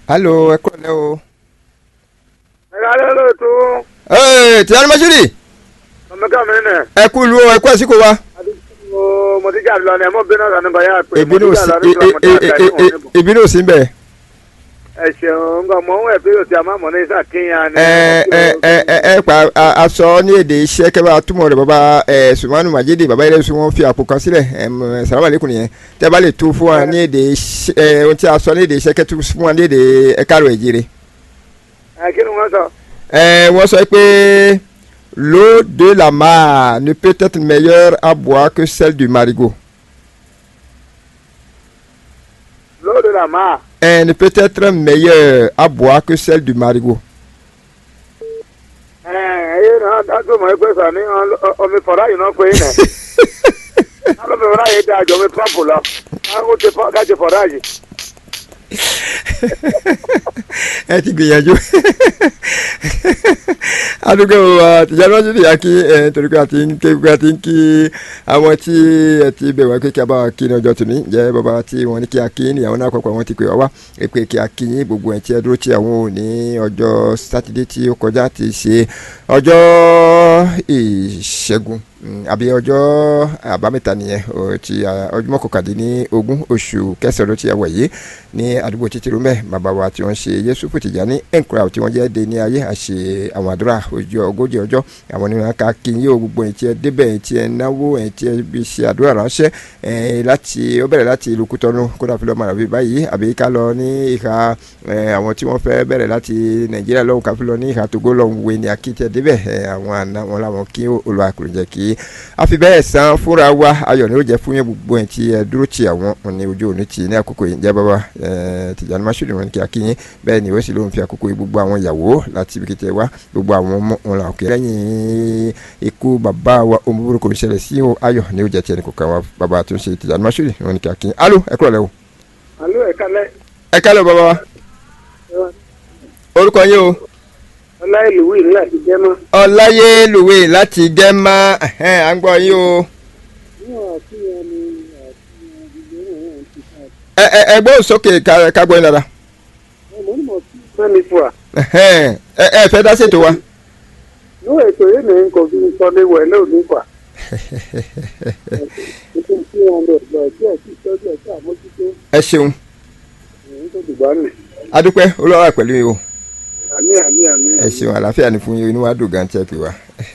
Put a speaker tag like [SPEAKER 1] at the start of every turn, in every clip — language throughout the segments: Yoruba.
[SPEAKER 1] alo ẹ kúrò lẹ́ o.
[SPEAKER 2] ẹ ká lẹ́ lóòótọ́
[SPEAKER 1] ee tìyanu masudi
[SPEAKER 2] ọmọkà mi nẹ.
[SPEAKER 1] ẹ kú lu o ẹ kú àsìkò wa.
[SPEAKER 2] mo mo ti jà lọ ní ẹ mọ bínú ọ̀sán nípa yà pé mo
[SPEAKER 1] ìbínú
[SPEAKER 2] ti
[SPEAKER 1] sí
[SPEAKER 2] jà lọ nípa mo ti jà lọ nípa mo ti
[SPEAKER 1] ìbínú sí bẹ́ẹ̀.
[SPEAKER 2] ẹ ṣeun nǹkan mọ̀ ń wẹ̀ pé òsì àmọ́ mọ̀ ní ìsà kínyàn ni.
[SPEAKER 1] ẹ ẹ ẹ ẹ ẹ pa a- aṣọ ní èdè iṣẹ́ kẹ́bà túmọ̀ rẹ̀ bàbá ẹ sùmánù màjídé bàbá yẹn sùn wọn fi àpò kan sílẹ̀ ẹ mọ sàlámà lẹ́kùn nìyẹn tẹ́ bá lè tú fún wa ní èdè iṣẹ́ ẹ ohun tí a sọ ní èdè iṣẹ́ kẹ́tù fún wa ní èdè ẹ̀ka rẹ̀ jire.
[SPEAKER 2] ẹ kí ni wọ́n sọ.
[SPEAKER 1] ẹ wọ́n sọ pé l'eau de la mer ne peut être meilleure à boire que celle du marigot.
[SPEAKER 2] lóòdù là máa.
[SPEAKER 1] Elle ne peut être meilleure à boire que celle du marigot.
[SPEAKER 2] ẹ ẹ náà dájú mọ̀ ẹ pé sọ ní ọ- omi fọ̀rọ̀ yìí náà pé nẹ. alómi fọ̀rọ̀ yìí dáa jọ omi pọ́ǹpù lọ. káwọn ti fọ́ kájí fọ̀rọ̀ yìí.
[SPEAKER 1] ẹ ti gbìyànjú adúgbò àtijọ́ lọ́sí ni a kí ẹ torí pé a ti ń ké a ti ń kí àwọn tí ẹ ti bẹ̀ wá pé kí a bá wa kí ní ọjọ́ tòní jẹ́ bàbá tí wọ́n ní kí a kí ní àwọn náà kọ́kọ́ wọ́n ti pè wá wá pé kí a kí yín gbogbo ẹ̀ tí ẹ dúró tí àwọn ò ní ọjọ́ sátidé tí ó kọjá ti ṣe ọjọ́ ìṣẹ́gun mm, àbí ọjọ́ àbámẹ́ta nìyẹn o, ti ah, ọjọ́ mọ́kàndínní ogún oṣù kẹsàn-án ló ti wà yìí ní àdúgbò títí rúmẹ bàbá wa tí wọ́n ṣe Yẹ́sùfù Tìjání encrow tí wọ́n jẹ́ de ní ayé àṣe àwọn àdúrà ojú ogójì ọjọ́ àwọn onímọ̀ ká kí yín o gbogbo ẹ̀yìn tí ẹ débẹ̀ ẹ̀yìn tí ẹ náwó ẹ̀yìn tí ẹ bí ṣe àdúrà ránṣẹ́ ẹ̀yìn láti ó bẹ̀rẹ̀ láti ìlú Kútọ́nù kódà fi lọ́ọ́ máa rà báyìí àbí ká lọ ní ìhà ẹ̀, àwọn tí wọ́n fẹ́ bẹ̀rẹ̀ láti Nàìjíríà lọ́hùn ká fi lọ ní ìhà Togo lọ́hùn wé ní akíntẹ́ débẹ̀ ẹ̀, àwọn àna wọn làwọn kí Olúwa kò jẹ́ kí a fi bẹ́ẹ̀ san fúnra wa ayọ̀ ni ó jẹ́ fún yẹn gbogbo ẹ̀ tí ẹ dúró ti àwọn ní ojú òní ti ní àkókò yìí jẹ́ bàbá ẹ̀, Tìjàní Mashood wọn kí a kí yín bẹ́ẹ̀ ni ó sì lóun fi àkókò yìí gbogbo àwọn ìyàwó láti ibi kìtẹ́ wá gbogbo àwọn ọmọ wọn làwọn kiri lẹ́yìn ikú bàbá wa ohun búburú kò ní ṣẹlẹ̀ sí o ayọ̀ ni ó jẹ́ tiẹ̀ ní kò kàn wá bàbá tó ń ṣe Tìjàní Mashood wọn kí a kí yín alo ẹ kúrò lẹ́wọ̀.
[SPEAKER 2] alo ẹ kálẹ̀.
[SPEAKER 1] ẹ kálẹ̀ bàbá wa orúkọ yín o
[SPEAKER 2] ọláìlúwì ńlá ti jẹ́ mọ́.
[SPEAKER 1] ọláyélúwé láti gẹ́mà ẹ̀hẹ́n, à ń gbọ́ yín o. ẹ ẹ ẹ gbóhùn sókè ká ká gbọ́ yín dáadáa.
[SPEAKER 2] mẹ́mi fún wa.
[SPEAKER 1] ẹ̀hẹ́n, ẹ ẹ fẹ́ dá ṣètò wa.
[SPEAKER 2] ní ètò yìí ní kò fi sọ ní wẹ̀ lóòní pa. nítorí tí wọn lè lọ díẹ̀ sí ìtọ́jú ẹ̀ka àmójútó
[SPEAKER 1] ẹ ṣeun
[SPEAKER 2] èyí tó dùgbà nì.
[SPEAKER 1] adúpẹ́ olúwa pẹ̀lú yín o
[SPEAKER 2] àmì àmì àmì.
[SPEAKER 1] ẹ ṣeun àlàáfíà ni fún yín inú wa dùn gan tẹ́ pé wa.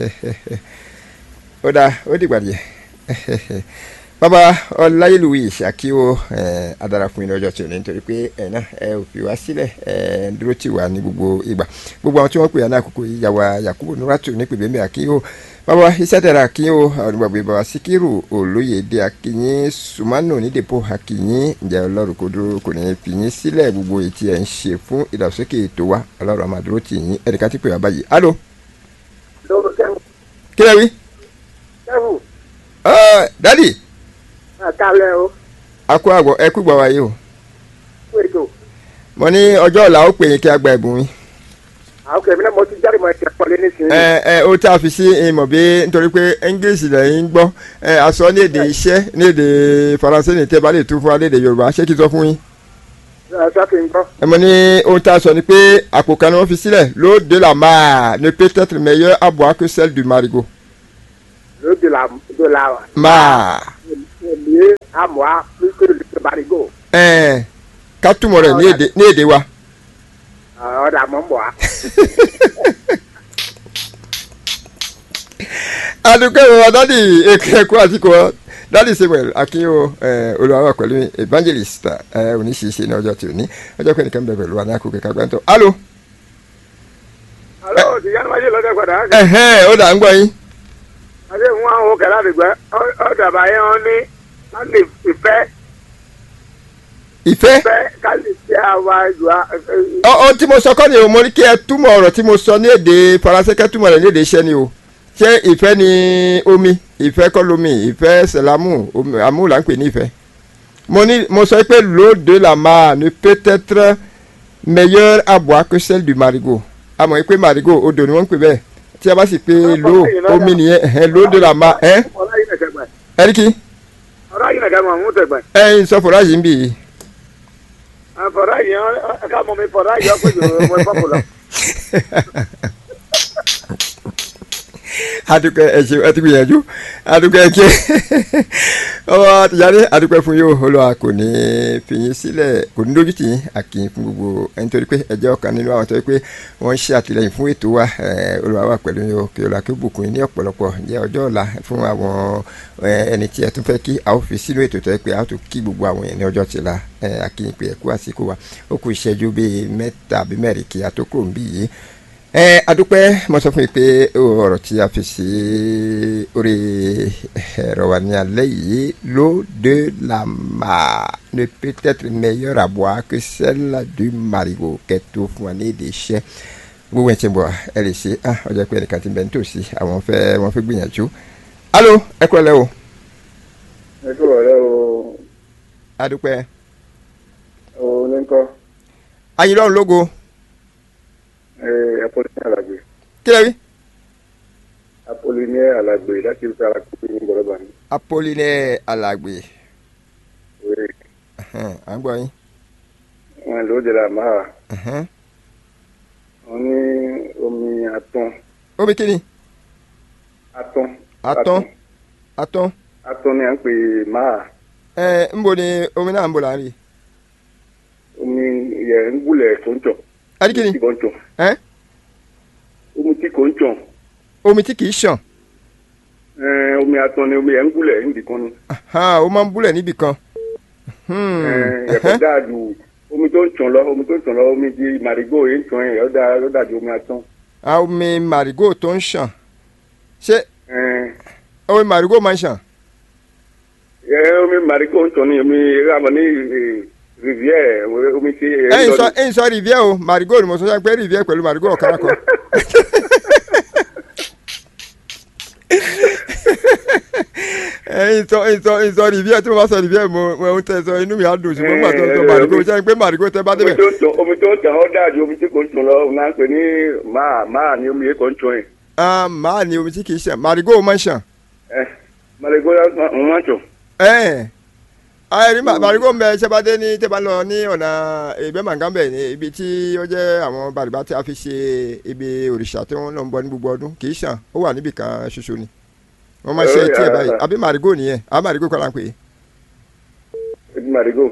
[SPEAKER 1] ó dáa ó dìgbà díẹ̀ bàbá ọláyélúwé ìṣàkíwò adara fún yín lọ́jọ́ tí ò ní nítorí pé ẹ̀ náà ẹ ò fi wá sílẹ̀ ẹ ń dúró tì wá ní gbogbo ìgbà gbogbo àwọn tí wọ́n pè á ní àkókò yìí yàwá yakubu nuratu ní pèbèmí àkíyò bàbá iṣẹ́ tẹ̀ra àkíyò àwọn ìgbàgbé bàbá síkírù olóyèdè àkíyìn sùmánù nídèpọ̀ àkíyìn ǹjẹ́ ọlọ́run kò dúró kò ní fi yín sílẹ̀ gbogbo ètí ẹ̀ ń ṣe fún ìdàgbàsókè ètò wa ọlọ́run àmà dúró tì yín ẹ̀ríkà tí pè wá báyìí alo
[SPEAKER 2] lọ́wọ́ kẹ́hùn.
[SPEAKER 1] kí lẹ́ wí
[SPEAKER 2] kẹ́hùn
[SPEAKER 1] ọ́ dádì
[SPEAKER 2] àkàlẹ̀ o
[SPEAKER 1] akó àgbọ̀ ẹ kú gbọ́ wáyé o
[SPEAKER 2] fún ètò.
[SPEAKER 1] mo ní ọjọ́ ọ̀la ó pè yín kí a gba ẹ̀bùn yín
[SPEAKER 2] àwọn kẹ̀mí náà mo ti jáde mọ́ ẹ̀ṣẹ̀ pọ̀lẹ́ nísìnyí.
[SPEAKER 1] ẹ ẹ ó tí a fi sí ìmọ̀ bí nítorí pé english lẹ́yìn ń gbọ́ ẹ àsọ ní èdè iṣẹ́ ní èdè faransé ní tẹ́ bá lè tún fún wa ní èdè yorùbá ṣé kí n sọ fún yín.
[SPEAKER 2] ṣáfi ń gbọ́.
[SPEAKER 1] ẹ mọ̀ ní ohun tá a sọ ni pé àpò kan ni wọ́n fi sílẹ̀ l'eau de la mer ne peut être meilleure à boire que celle du marigot.
[SPEAKER 2] ló de la de la
[SPEAKER 1] mar
[SPEAKER 2] lié à moi plus que le barigo.
[SPEAKER 1] ẹ ká túmọ̀ rẹ̀ ní èdè ní èdè wa.
[SPEAKER 2] ọ̀dà mọ̀ ń bọ̀ á.
[SPEAKER 1] adúgbò ìwọ dádì ẹkọ àtìkọ dádì samuel akínyo olùwàwà pẹ̀lú evangelist ẹ oníṣìṣe ní ọjọ́ tí ò ní ọjọ́ pé nìkan bẹ pẹ̀lú wa ní àkókò kágbá tó alo
[SPEAKER 2] alo ti yanu wájú lọ́dọ̀ padà.
[SPEAKER 1] ẹhẹn ó dà ń gbọ́ yín
[SPEAKER 2] adé mú àwọn òkè láti gbẹ ọ̀dà báyẹn wọn ní ká lè ìfẹ́
[SPEAKER 1] ìfẹ́
[SPEAKER 2] ìfẹ́ ká lè fi àwa ìlú
[SPEAKER 1] ọ ọ tí mo sọ kọ́ ni o mo ní kí ẹ túmọ̀ ọ̀rọ̀ tí mo sọ ní èdè faransé kẹ́ túmọ̀ rẹ̀ ní èdè iṣẹ́ ni o ṣé ìfẹ́ ni omi ìfẹ́ kọ́ lomi ìfẹ́ sẹ̀lámù omi àmú là ń pè ní ìfẹ́ mo ní mo sọ pé l'eau de la mer ne peut être meilleure à boire que celle du marigot àmọ́ pé marigot odò ni wọ́n ń pè bẹ́ẹ̀ tí a bá sì pé l'eau omi nìyẹn ẹ̀hẹ́n l'eau de la mer ẹ̀
[SPEAKER 2] ọ̀rọ̀ yìí nìkan gbà
[SPEAKER 1] ẹ̀ríkì
[SPEAKER 2] ọ̀rọ̀ yìí nìkan mọ̀ mú tẹ̀gbà.
[SPEAKER 1] ẹ̀yin sọ fọlá yìí ń bì í
[SPEAKER 2] fọ̀rọ̀ yìí ẹ ká mọ̀ mi fọ̀rọ̀ yìí ọ̀pẹ̀ yòó ọmọ ìfọ̀pọ̀ lọ.
[SPEAKER 1] adúpẹ́ ẹ ṣeun ẹ ti gbìyànjú adúpẹ́ kí ọmọ àtìjáde adúpẹ́ fún yóò olùwà kò ní fi yín sílẹ̀ kò ní lójú tì yín àkìyìn fún gbogbo ẹni torí pé ẹ jẹ́ ọ̀kan nínú àwọn tó yẹ pé wọ́n ń ṣe àtìlẹyìn fún ètò wa olùwà wà pẹ̀lú yóò kí olùwà kí ó bùkún yín ní ọ̀pọ̀lọpọ̀ jẹ́ ọjọ́ ọ̀la fún àwọn ẹni tí ẹ tún fẹ́ kí a ó fi sínú ètò tó yẹ pé a ó tún kí gbogbo àwọn èèyàn ní ọjọ́ tìla àkìyìn pé ẹ kú àsìkò wa ó kù ìṣẹ́jú bíi mẹ́ta àbí mẹ́rin kí a tó kúrò níbí yìí ẹ adúpẹ́ mo sọ fún yín pé ọ̀rọ̀ tí a fi sí orí ẹ̀rọ wa ní alẹ́ yìí l'eau de la mar ne peut être meilleure à boire que celle du marigot kẹtó fún wa ní èdè iṣẹ́ gbogbo ẹ̀ tí ń bọ̀ ẹ lè ṣe ah ọjọ́ pé ẹnìkan ti bẹ̀ nítòsí àwọn fẹ́ wọ́n fẹ́ gbìyànjú alo ẹ kúrò lẹ́ o.
[SPEAKER 2] ẹ kúrò lẹ́ o.
[SPEAKER 1] adúpẹ́.
[SPEAKER 2] o ní kọ́.
[SPEAKER 1] ayinlọ́run lógo
[SPEAKER 2] apolinaire alagbe.
[SPEAKER 1] kí lè rí.
[SPEAKER 2] apolinaire alagbe láti fi ara kúkú ní gbọdọ̀bà ni.
[SPEAKER 1] apolinaire alagbe.
[SPEAKER 2] oui.
[SPEAKER 1] à ń gbọ́ yín.
[SPEAKER 2] wọn ló de la máa. wọn ní omi atún.
[SPEAKER 1] omi kí ni.
[SPEAKER 2] atún.
[SPEAKER 1] atún atún.
[SPEAKER 2] atún ni à ń pè máa.
[SPEAKER 1] ẹ ń bo ni omi náà ń bo là ń rí.
[SPEAKER 2] omi yẹ ń gúnlẹ̀ tó ń jọ
[SPEAKER 1] adikini
[SPEAKER 2] tí kò ń tàn.
[SPEAKER 1] ẹ
[SPEAKER 2] omi tí kò ń tàn.
[SPEAKER 1] omi tí kìí ṣàn
[SPEAKER 2] Ẹn, omi atán ni omi ẹ̀ ń gúnlẹ̀ níbi kan ni.
[SPEAKER 1] ó máa ń búlẹ̀ níbì kan.
[SPEAKER 2] Ẹn, ẹ̀fọ́ dáa ju omi tó ń tàn lọ omi tó ń tàn lọ omi di màrígò yìí ń tàn yẹn ó dáa ó dáa ju omi atán.
[SPEAKER 1] omi màrígò tó ń ṣàn ṣé
[SPEAKER 2] Ẹn,
[SPEAKER 1] omi màrígò máa ń ṣàn.
[SPEAKER 2] ẹ, omi màrígò ń tàn ní omi rámọ ní eh, rivière omi tí. eh,
[SPEAKER 1] ẹ̀yin
[SPEAKER 2] lọ
[SPEAKER 1] sọ
[SPEAKER 2] ní-
[SPEAKER 1] ẹ̀yin sọ rivière o màrígò ni mo sọ pé rivière pẹ̀lú màrígò ọ̀kan kan. ẹ̀yin sọ ẹ̀yin sọ ẹ̀yin sọ rivière tí mo bá sọ rivière mo mo ń tẹ sọ inú mi á dùn ṣùgbọ́n nígbà tó ń sọ màrígò ṣe pé màrígò tẹ bá
[SPEAKER 2] omi
[SPEAKER 1] débẹ̀.
[SPEAKER 2] tó ń tàn omi tó ń tàn ó dáa ju omi tí kò ń tàn lọ òun náà ń pè ní máa máa ní omi yìí kò ń tàn yẹn.
[SPEAKER 1] Ah, màá ní omi tí kìí ṣàn màrígò máa ń ṣàn.
[SPEAKER 2] Ẹ, màrígò ń wọ́n tàn.
[SPEAKER 1] ẹ ayẹri màrígò ń bẹ ṣẹbàdé ní tẹ́ bá lọ ní ọ̀nà ìgbẹ́ màgánbẹ̀ ní ibi tí ó jẹ́ àwọn bàrìbá tí a fi ṣe ibi òrìṣà tí wọ́n lọ ń bọ ní gbogbo ọdún kì í ṣàn ó wà níbì kan ṣoṣo ni wọ́n máa ṣe
[SPEAKER 2] Oh,
[SPEAKER 1] tí ẹ
[SPEAKER 2] yeah.
[SPEAKER 1] báyìí àbí màrígò nìyẹn àbí màrígò kọ́ la ń pè é.
[SPEAKER 2] màrígò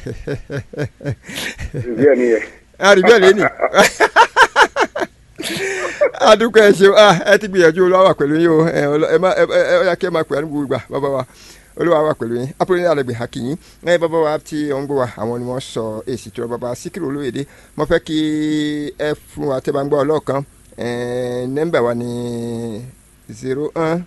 [SPEAKER 2] rivière ni yẹn.
[SPEAKER 1] àríbí ẹ̀ lẹ́nì adúgbò ẹ ṣeun ah, ẹ ti gbìyànjú olúwa wà pẹ̀lú yín o ẹ ọlọ- ẹ má ẹ ẹ ẹ yà kí ẹ máa pè é ní gbogbo ìgbà bàbá wa olúwa wà pẹ̀lú yín apolóní àlẹgbẹ hakìyín ẹ bàbá wa tí ó ń gbọ́ wa àwọn ni wọ́n sọ èsì tí wọ́n bàbá síkírù olóyèdè mo fẹ́ kí ẹ fún wa tẹ́ bá ń gbọ́ ọlọ́ọ̀kan ẹ nẹ́mbà wa ní zero un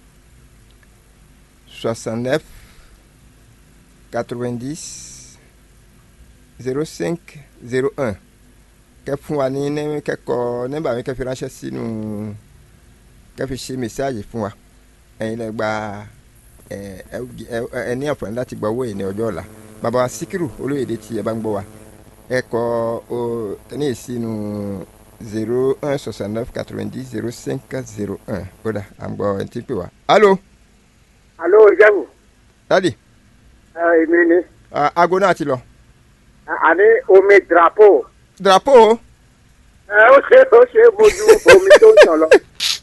[SPEAKER 1] soixante neuf quatre-vingt-dix zero cinq zero un kẹ fún wa ní ní kẹkọọ nẹ́mbà mi kẹ fi ránṣẹ́ sínú kẹ fi ṣe mẹsáàgì fún wa ẹ̀yin lẹ gba ẹ ẹ ẹ ẹ ní àǹfààní láti gba owó yìí ní ọjọ́ ọ̀la bàbá wa síkírù olóyèdè tí ẹ bá ń gbọ́ wa ẹ kọ ọ ní sínú zero un soixante neuf quatre vingt dix zero cinq zero un ó dà à ń gbọ́ ẹ ti pè wá. alo
[SPEAKER 2] alo ìjẹ́bù
[SPEAKER 1] dadi
[SPEAKER 2] èmi ni
[SPEAKER 1] aago náà ti lọ.
[SPEAKER 2] àní omi drapeau
[SPEAKER 1] drapeau
[SPEAKER 2] ẹ ó ṣe ó ṣe mojú omi tó ń tàn lọ.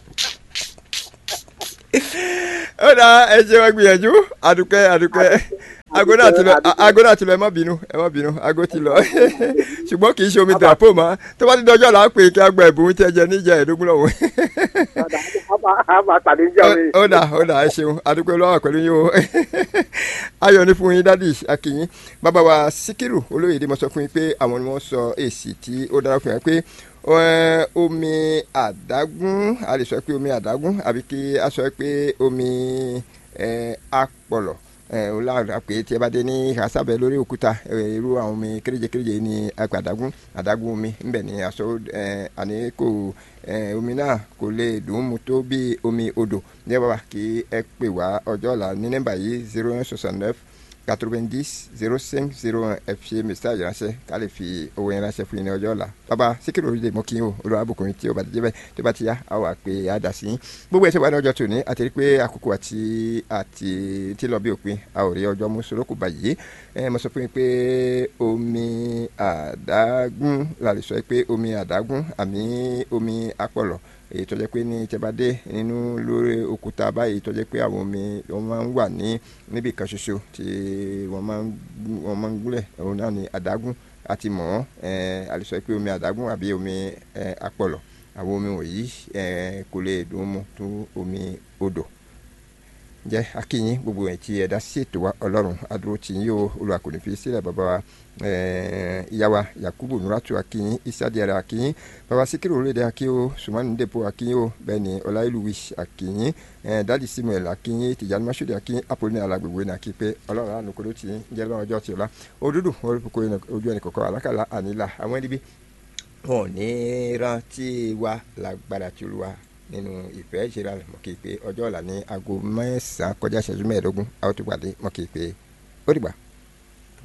[SPEAKER 1] ó dà ẹ ṣe wá gbìyànjú àdùkẹ́ àdùkẹ́ aago náà ti lọ aago náà ti lọ ẹ má bínú ẹ má bínú aago ti lọ ṣùgbọ́n kì í ṣe omi drapeau mọ́ tó bá ti dọjọ́ là á pè é kí a gba ẹ̀bùn tí ẹ jẹ níjà ẹ̀ẹ́dógún lọ́wọ́.
[SPEAKER 2] a máa pàdé níjà mi.
[SPEAKER 1] ó dà ó dà ẹ ṣeun àdúpẹ́ lọ́wọ́ pẹ̀lú yín o ayọ̀ ní fún yín dádì akínyín bàbá wa síkírù olóyèdè mo sọ fún yín pé àwọn ni wọ́n sọ èsì tí ó dára fún yín pé ẹ, omi àdágún a lè sọ pé omi àdágún àbí kí a sọ pé omi ẹ, apọ̀lọ̀ ẹ, o lára pé tí ẹ bá dé ní àsábẹ lórí òkúta ẹ, irú àwọn omi kéréje kéréje ní apẹ àdágún àdágún omi ńbẹ ní aṣọ ẹ, àní kò ẹ, omi náà kò lè dùn ún mu tó bí omi odò ní ẹ bá wà kí ẹ pè wá ọjọ́ ọ̀la ní nọ́mbà yìí zero one soixante neuf quatre-vingt-dix zéro cinq zéro un ẹ fi message ránṣẹ́ ká lè fi owó yẹn ránṣẹ́ fún yín ní ọjọ́ ọ̀la bàbá síkírù orílẹ̀ mọ́ kí n o olùwà àbùkùnrin tí ó bá ti jẹ́ bẹ́ẹ̀ tó bá ti yá a wà pé a dà sí yín gbogbo ẹ̀ tó bá ní ọjọ́ tòní àti rí pé àkókò àti àti tí lọ bí òpin a ò rí ọjọ́ mú sọ́rọ́kù báyìí ẹ mo sọ fún yín pé omi àdágún la lè sọ pé omi àdágún àmì omi apọ̀lọ̀ èyí tó jẹ́ pé ní tẹ́bádé nínú lórí òkúta báyìí tó jẹ́ pé àwọn omi wọ́n máa ń wà ní níbi kan ṣoṣo tí wọ́n máa ń wọ́n máa ń gúnlẹ̀ òun náà ní àdágún àti mọ̀ ọ́n a lè sọ pé omi àdágún àbí omi apọ̀lọ̀ àwọn omi wọ̀nyí kò lè dùn mu tó omi odò jẹ́ akínyìn gbogbo ẹ̀ tí ẹ dá sí ètò wa ọlọ́run adúró tì yín o olùwà kò ní fi sílẹ̀ bàbá wa ìyá wa yakubu nuratu akínyìn isadiara akínyìn bàbá sikiru olóde akínyìn sumani ndepo akínyìn o bẹ́ẹ̀ ni ọláìlúwi akínyìn dadi samuel akínyìn tìjànì masudi akínyìn apoloni alagbègbè ní akí pé ọlọ́run àánú kó ló tì yín jẹ́ lọ́wọ́ ọjọ́ tí o la òdúdú olùkókó ojú ẹnì kọ̀ọ̀kan alákàlà àníla àwọn ẹni bí wọn ò ní rántí wa lágbára tí olúwa nínú ìfẹ́ ìṣẹ̀lẹ̀ àlẹ́ mọ̀ kí n pé ọjọ́ ọ̀la ní aago mẹ́sàn-án kọjá ìṣẹ́jú mẹ́ẹ̀ẹ́dógún a ó tún pàdé mọ̀ kí n pé ó dìgbà.